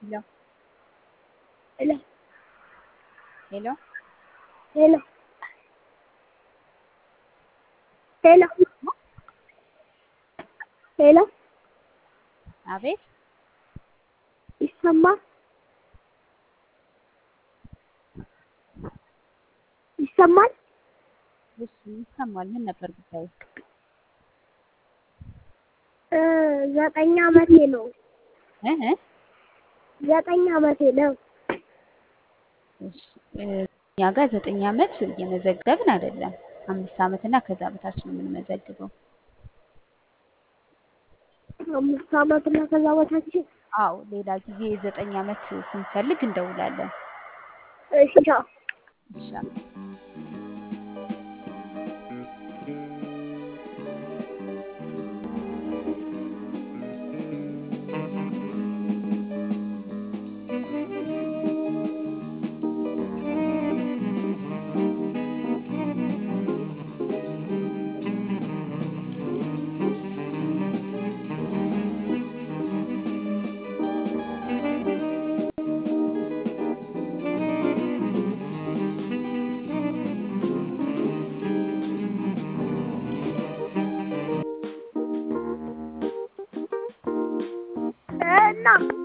ሄሎ ሄሎ ሄሎ ሄሎ ሄሎ ሄሎ አቤት ይሰማል ይሰማል እሺ ይሰማል ምን ነበር ጉዳዩ እ ዘጠኝ አመቴ ነው እ እ ዘጠኝ አመቴ ነው እሺ እ እኛ ጋር ዘጠኝ አመት እየመዘገብን አይደለም አምስት አመት እና ከዛ በታች ነው የምንመዘግበው አምስት አመት እና ከዛ በታች አዎ ሌላ ጊዜ የዘጠኝ አመት ስንፈልግ እንደውላለን እሺ ቻው እሺ እና